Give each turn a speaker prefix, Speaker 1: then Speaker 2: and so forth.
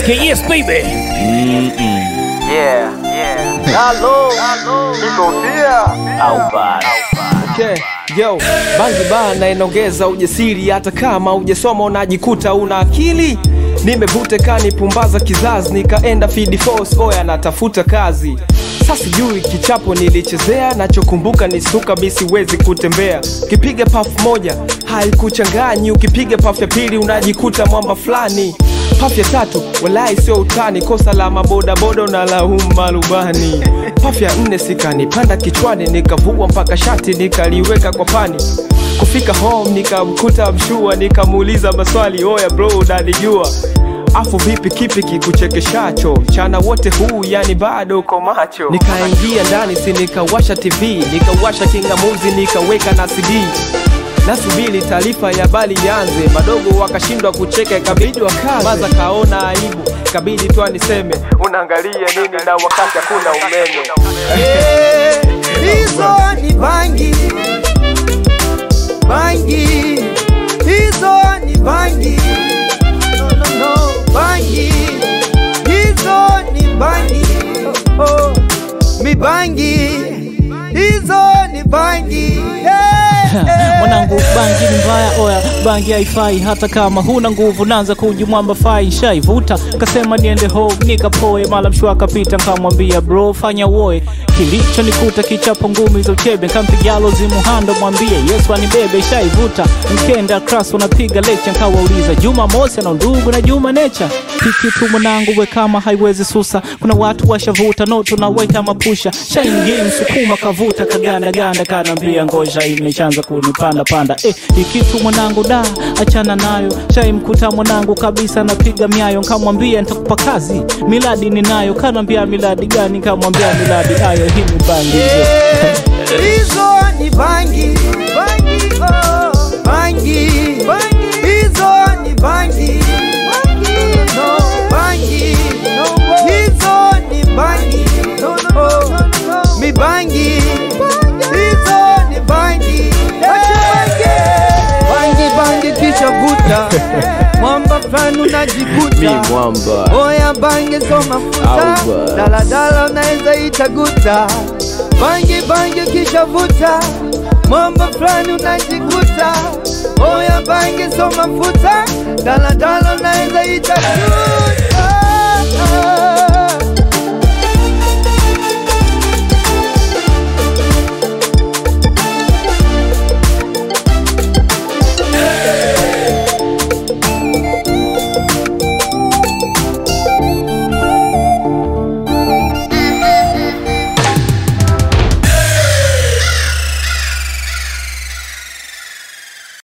Speaker 1: KS baby.
Speaker 2: Yeah, yeah. Halo, iko pia au bado?
Speaker 3: Okay. Yo, bangi bana inaongeza ujasiri, hata kama ujasoma unajikuta una akili. Nimevuta kani pumbaza kizazi, nikaenda feed force, oya natafuta kazi. Sasa sijui kichapo nilichezea, nachokumbuka ni suka mi siwezi kutembea. Ukipiga paf moja haikuchanganyi, ukipiga paf ya pili unajikuta mwamba fulani. Paf ya tatu walai sio utani, kosa la mabodaboda na laumu marubani. Paf ya nne sikanipanda kichwani, nikavua mpaka shati nikaliweka kwa pani. Kufika home nikamkuta mshua, nikamuuliza maswali, oya bro, unanijua afu vipi, kipi kikuchekeshacho mchana wote huu, yani bado uko macho? Nikaingia ndani, si nikawasha TV, nikawasha kingamuzi, nikaweka na CD nasubiri taarifa ya habari ianze, madogo wakashindwa kucheka, ikabidi wakaze. Maza kaona aibu, kabidi tu aniseme unaangalia nini na wakati hakuna umeme.
Speaker 4: hizo ni bangi bangi hizo ni bangi no, no, no. bangi hizo ni bangi oh, oh. mi bangi hizo ni bangi hey, hey.
Speaker 1: Mwanangu, bangi ni mbaya, oya, bangi haifai. Hata kama huna nguvu, naanza kujimwamba fai. Shaivuta kasema niende home, nikapoe. Mala mshwa akapita, nkamwambia bro, fanya uoe. Kilicho nikuta kichapo ngumi za uchebe, nkampigalo zimuhando, mwambie Yesu anibebe. Shaivuta mkenda kras, unapiga lecha, nkawauliza Juma Mosi na ndugu na Juma Necha, hiki tu mwanangu, we kama haiwezi susa. Kuna watu washavuta no, tunaweka mapusha. Shaingia msukuma kavuta kaganda ganda, kanaambia ngoja imeshaanza kunipanda panda. Eh, ikitu mwanangu da, achana nayo. Shaimkuta mwanangu kabisa napiga miayo, nkamwambia nitakupa kazi, miladi ninayo. Kanaambia miladi gani? Nkamwambia miladi ayo, hii ni bangi hizo.
Speaker 4: hizo ni bangi bangi oh. bangi hizo ni bangi no bangi hizo ni bangi oh. mi bangi hizo ni bangi bangi bangi kisha vuta mwamba fulani unajikuta
Speaker 3: mwamba
Speaker 4: Oya bange so mafuta
Speaker 3: Auba.
Speaker 4: daladala unaweza itaguta bangi bangi kisha vuta mambo fulani unajikuta Oya bange so mafuta daladala unaweza itaguta